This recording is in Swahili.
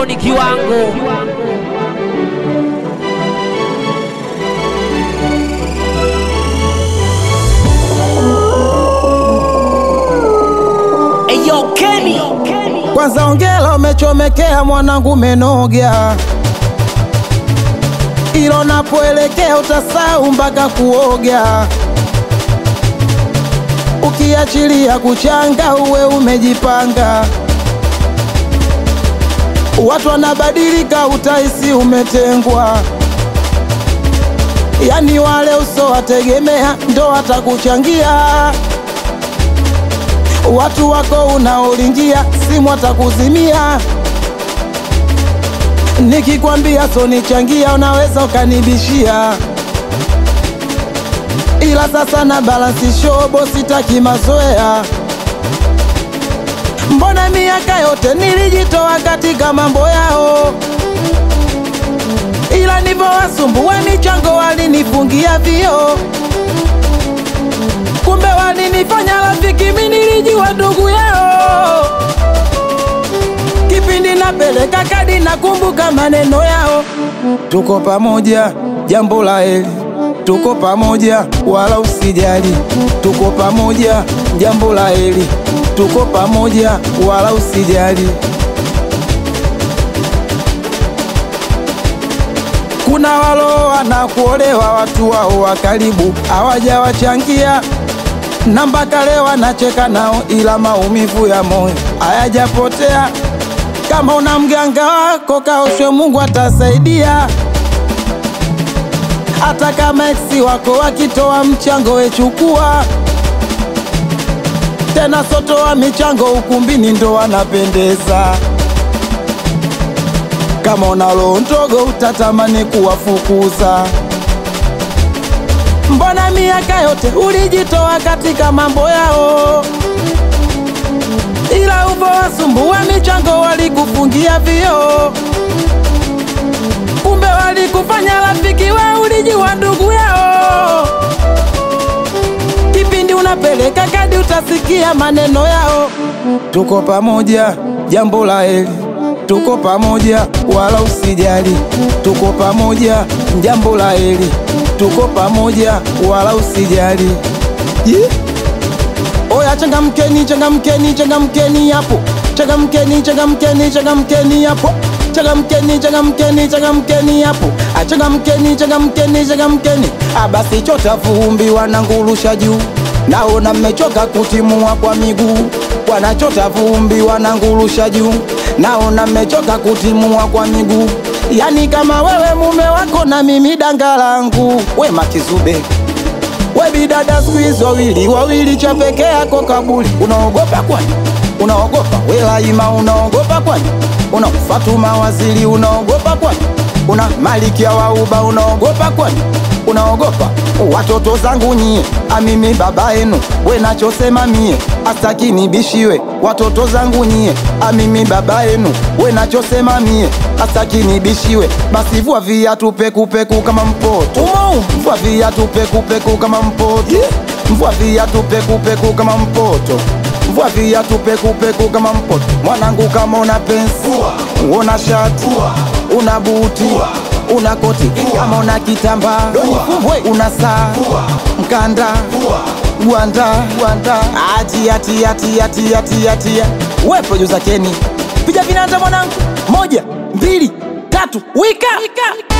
Moro ni kiwango. Eyo Kenny. Kwanza ongela umechomekea mwanangu menogya, ilo napoelekea utasahau mpaka kuoga. Ukiachilia kuchanga uwe umejipanga, watu wanabadilika, utahisi umetengwa. Yani wale usowategemea ndo watakuchangia watu wako unaolingia simu watakuzimia. Nikikwambia sonichangia, unaweza ukanibishia, ila sasa na balansi shobo, sitaki mazoea. Mbona miaka yote nilijitoa katika mambo yao, ila ndivyo wasumbua michango walinifungia vio kumbe walinifanya rafiki, mimi nilijua ndugu yao. Kipindi napeleka kadi, nakumbuka maneno yao, tuko pamoja, jambo la heri, tuko pamoja, wala usijali, tuko pamoja, jambo la heri, tuko pamoja, wala usijali. Kuna waloa na kuolewa, watu wao wa karibu hawajawachangia na mpaka leo anacheka nao, ila maumivu ya moyo hayajapotea. Kama una mganga wako kaoshwe, Mungu atasaidia. Hata kama eksi wako wakitoa mchango, wechukua tena, sotoa michango ukumbini, ndo wanapendeza. Kama una roho ndogo, utatamani kuwafukuza. Mbona miaka yote ulijitoa katika mambo yao, ila upo wasumbua michango walikufungia vio, kumbe walikufanya rafiki, we ulijua ndugu yao. Kipindi unapeleka kadi, utasikia maneno yao, tuko pamoja, jambo la heri, tuko pamoja, wala usijali, tuko pamoja, jambo la heri tuko pamoja wala usijali. Yeah. Oya, changamkeni, changamkeni, changamkeni hapo, changamkeni, changamkeni, changamkeni hapo, changamkeni, changamkeni, changamkeni hapo, achangamkeni, changamkeni, changamkeni. Abasi chota vumbi, wanangurusha juu, naona mmechoka kutimua kwa miguu, wanachota vumbi, wanangurusha juu, naona mmechoka kutimua kwa miguu Yani kama wewe mume wako na mimi danga langu, we Makizube, we bidada siku hizi wawili wawili, cha peke yako kabuli. Unaogopa kwani? Unaogopa we Laima? Unaogopa kwani? Una Fatuma Waziri? Unaogopa kwani? Una Malikia wa Uba? Unaogopa kwani? Unaogopa watoto zangu nyie, amimi baba yenu, we nachosema mie astaki nibishiwe. Watoto zangu nyie, amimi baba yenu, we nachosema mie astaki nibishiwe. Basi vua viatu pekupeku kama mpoto, vua viatu pekupeku kama mpoto, vua viatu pekupeku kama mpoto Vua viatu pekupeku kama mpoto. Mwanangu, kama una pensi, una shati, una buti, una koti, kama una kitambaa, una saa, mkanda, gwanda, gwanda, atia tia tia tia tia tia. We producer Kenny, piga vinanda mwanangu, moja mbili tatu, wika, wika.